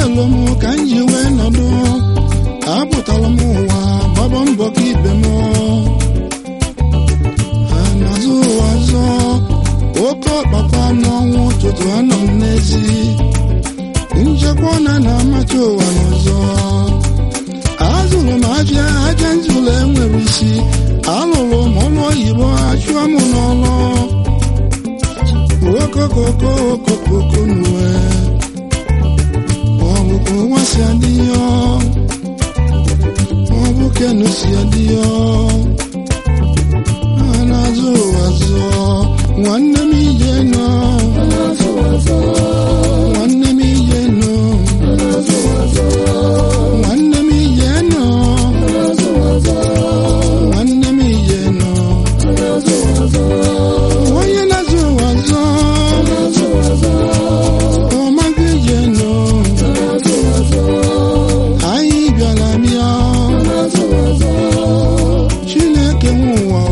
nyelu m ka m ji wee nọdụ apụtara m ụwa gbaba mbọ ka ibe m ha n'azụ ụwa zọ oke ọkpakwa n'ọnwụ ụtụtụ anọ m n'ezi nchekwa na na-amacha ụwa n'ọzọ azụrụ m aja aja nzụlọ enwere isi alụrụ m ọrụ oyibo achụọ m n'ọrụ okokoko okokoko n'uwe ọ bụ ka ụwa si adị ya ọ bụ kenu si adị ya a na-azụ ụwa zụọ nwanne m ije nọ nwanne m ije nọ nwanne m ije nọ nwanne m ije nọ onye na-azụ ụwa zụọ ọmaghị ije nọ anyị bịara bịa chineke nwe ụwa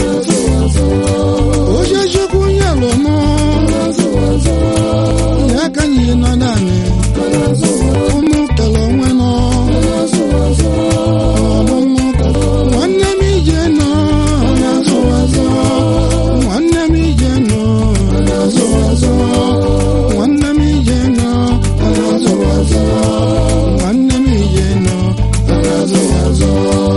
onye chukwu nyelụ mụ ya ka anyị nọ naanị ụmụ kele onwe nọ ọmụmụ nwanne m ije nọ na-azụ azụ nwanne m ije nọ na-azụ azụ nwanne m ije nọ na-azụ azụ nwanne m ije nọ na-azụ azụ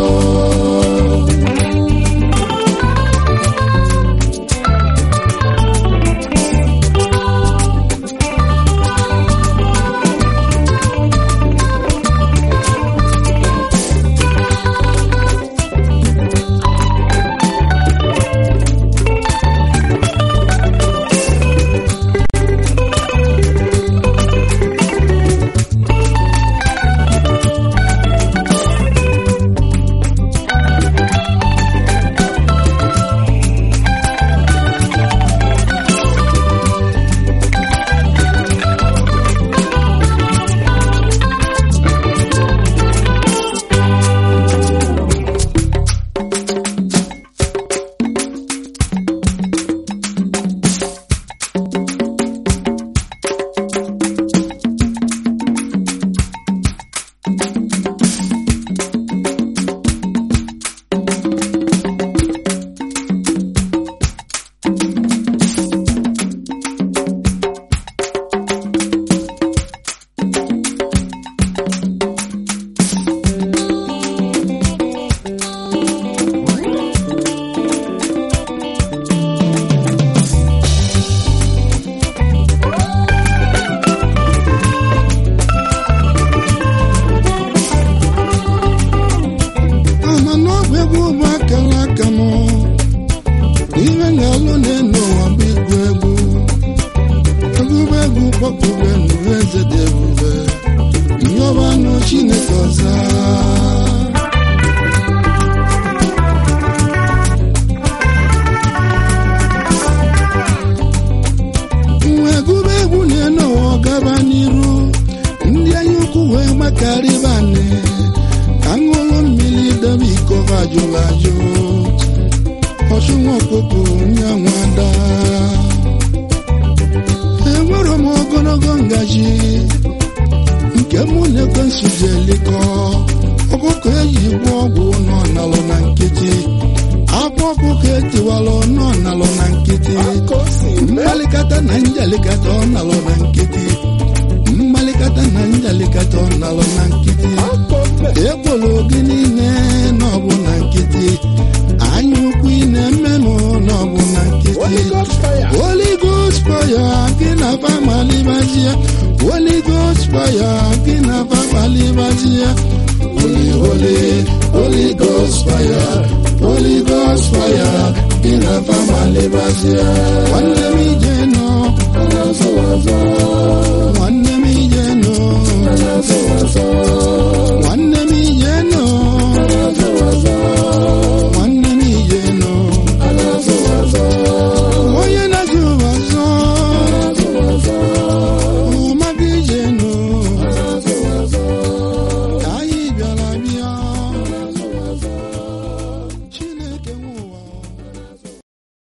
ama n'ọgwụ egwu bụ akara aka m ihe na-alụ na-enu ụwa bụ igwu egwu ebube egwu kpọpụrụ enu eze dị ebube nyọbanụ chineke ọza nwa egwube egwu na-enu ụwa gaba n'iru ndị anya ukwu wee gbakarịbanị ka ṅụrụ mmiri debe iko ha jụrụ ajụ ọchụnwa ọkpụkpụ nye nwada enwere m ogologo ngaji nke mụ na ekwensu ji elikọ ọkụkọ eji gwọ ọgwụ nọ nalụ na nkịtị akwa ọkụkọ etiwalụ nọ nalụ na nkịtị mmalikata na njalikata ọ nalụ na nkịtị mmalikata na njalikata ọ nalụ na nkịtị ekwolo gị niile n'ọbụ na nkịtị anya ukwu ị na-eme m n'ọbụ na nkịtị Holy Ghost fire gị na famalibazie Holy Ghost fire gị na famalibazie Holy Holy Holy Ghost fire Holy Ghost fire gị na famalibazie nwanne m